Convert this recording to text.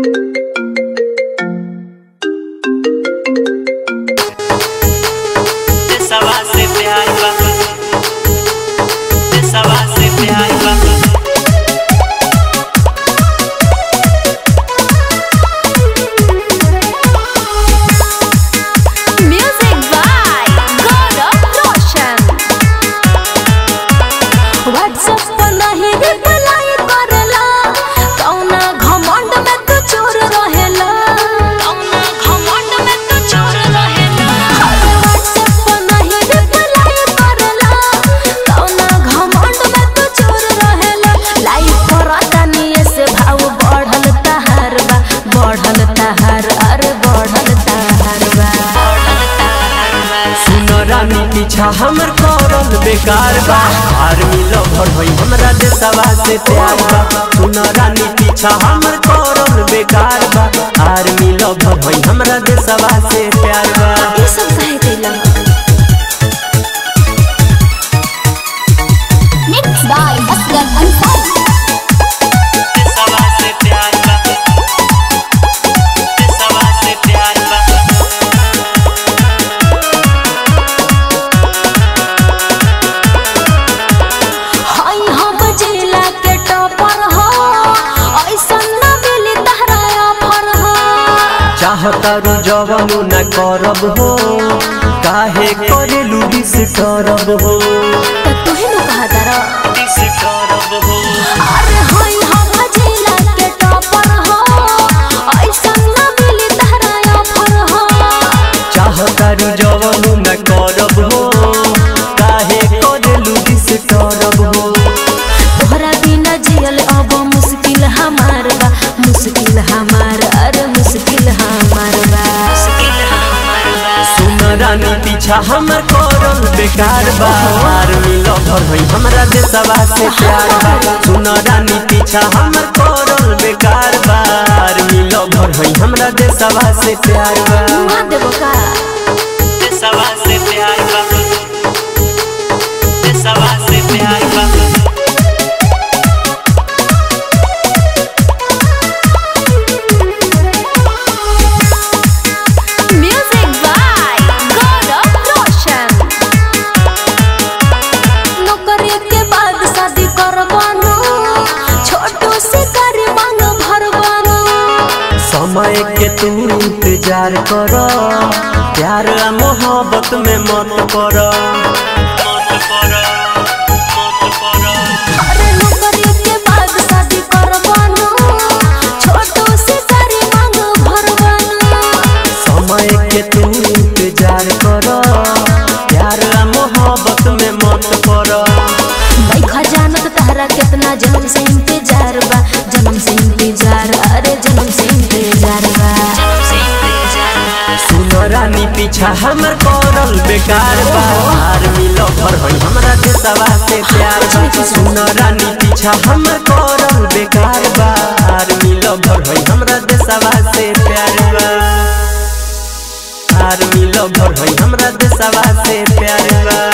सवा से प्यार बा सवा से प्यार बा Music by God of Roshan. WhatsApp पर नहीं reply करेला, कौना घमंड में तू चोर रहेला। कौना घमंड में तू चोर रहेला। अरे WhatsApp पर नहीं reply करेला, कौना घमंड में तू चोर रहेला। Live करता निये से भाव बढ़ल तहार बा, बढ़ल तहार, अरे बढ़ल तहार बा। सुनो रानी पीछा हमर करल बेकार बा आर्मी लवर होई हमरा देशवा से प्यार बा सुनो रानी पीछा हमर करल बेकार बा आर्मी लवर होई हमरा देशवा से प्यार बा ये सब काहे कैला Mixed by Asghar Ansari. देशवा से प्यार बा देशवा से प्यार बा हाय हम जिला के टॉपर हो ऐसन न मिली तहरा ऑफर हो चाहतारू जवानु न करब हो काहे करेलू दिस करब हो त तुहे न कहा तारा दिस करब हो अरे हाय हम जिला के टॉपर हो ऐसन न मिली तहरा ऑफर हो चाहतारू जवानु न करब हो काहे करेलू दिस करब हो तोहरा बिना जियल अब मुश्किल हमार बा मुश्किल हमार अरे मुश्किल हमार बा सुन रानी पीछा हमर करल बेकार बा आर्मी लवर होई हमरा देशवा से प्यार बा सुन रानी पीछा हमर करल बेकार बा आर्मी लवर होई हमरा देशवा से प्यार बा मुआ देबो का देशवा से प्यार बा देशवा से प्यार बा Music by God of Roshan. नौकरी के बाद शादी करबानो छोटो से कर मांग भरबानो समय के तू इंतजार कर प्यार आ मोहब्बत में मत पड़ अरे नौकरी के बाद शादी करबानो छोटो से कर मांग भरबानो समय के तू इंतजार कर प्यार आ मोहब्बत में मत पड़ देखा जानत तहरा कितना जन्म से इंतजार बा जन्म से इंतजार अरे जन्म से इंतजार बा सुन रानी पीछा हमर करल बेकार बा आर्मी लवर होई हमरा देशवा से प्यार बा सुन रानी पीछा हमर करल बेकार बा आर्मी लवर होई हमरा देशवा से प्यार बा आर्मी लवर होई हमरा देशवा से प्यार बा